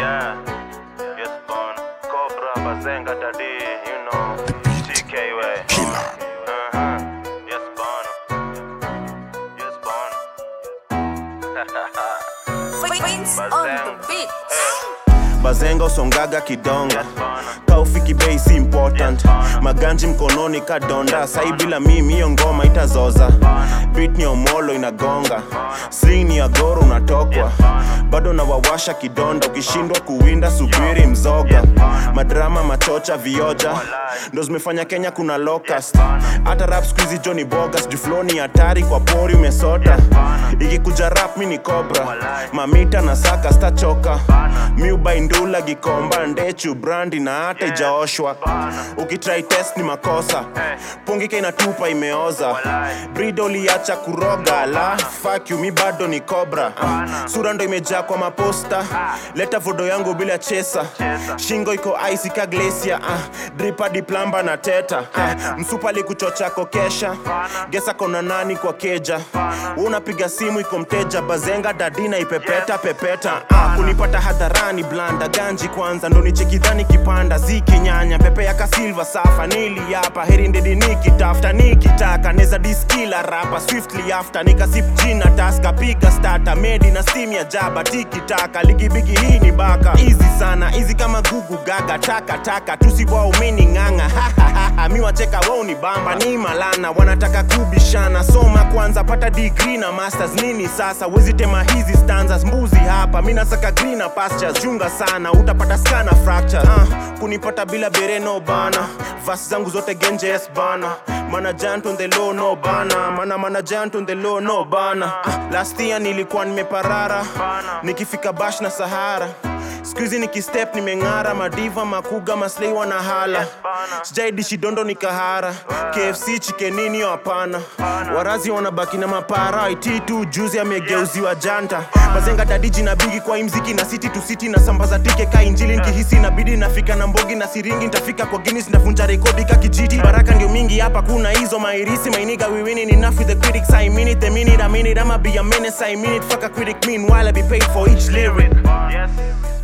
Yeah. Yes, born. Cobra, Bazenga, Daddy, you know. TK way. Uh-huh. Yes, born. Yes, born. Prince on the beat. bazenga usongaga kidonga Yes, born. kaufiki bei si important maganji mkononi kadonda sai bila mimi hiyo ngoma itazoza bit ni omolo inagonga sling ni agoro unatokwa bado nawawasha kidonda ukishindwa kuwinda subiri mzoga madrama machocha vioja ndo zimefanya kenya kuna locust hata rap skuizi joni bogas jufloni hatari kwa pori umesota ikikuja rap mi ni cobra mamita na saka stachoka miubaindula gikomba ndechu brandi na hata ijaoshwa ukitrai test ni makosa pungika inatupa imeoza brido liacha kuroga la fuck you mi bado ni cobra Ah, sura ndo imejaa kwa maposta leta vodo yangu bila chesa shingo iko ice ka glacia ah, drip hadi plamba na teta ah, msupa alikuchocha kokesha gesa kona nani kwa keja Wewe unapiga simu iko mteja bazenga dadina ipepeta pepeta ah, kunipata hadharani blanda ganji kwanza ndo nichekidhani kipanda ziki nyanya pepe ya kasilva safa nili hapa heri ndedi nikitafuta nikitaka neza diskila rapa swiftly after nikasip jina taska piga stata medi na steam ya jaba tikitaka ligibigi hii ni baka easy sana easy kama gugu gaga taka taka tusiwaumini ng'ang'a hahahaha mi wacheka wao ni bamba ni malana wanataka kubishana soma kwanza pata degree na masters nini sasa wezi tema hizi stanzas mbuzi hapa mi nasaka greener pastures chunga sana utapata skana fracture uh, kunipata bila bereno bana vas zangu zote genje yes bana mana giant on the low no bana mana mana giant on the low no bana uh, last year nilikuwa nimeparara nikifika bash na sahara skuizi nikistep nimeng'ara madiva makuga maslei wanahala sijaidishi dondo ni kahara kfc chikenini hapana warazi wanabaki na mapara it tu juzi amegeuziwa janta mazenga dadiji na bigi kwa imziki na city to city na sambaza tike ka injili nkihisi inabidi nafika na mbogi na siringi ntafika kwa guinness ndavunja rekodi ka kijiti baraka ndio mingi hapa kuna hizo mairisi mainiga we winning enough with the critics i mean it the minute i mean it i'ma be a menace i mean it fuck a critic meanwhile i be paid for each lyric Yes.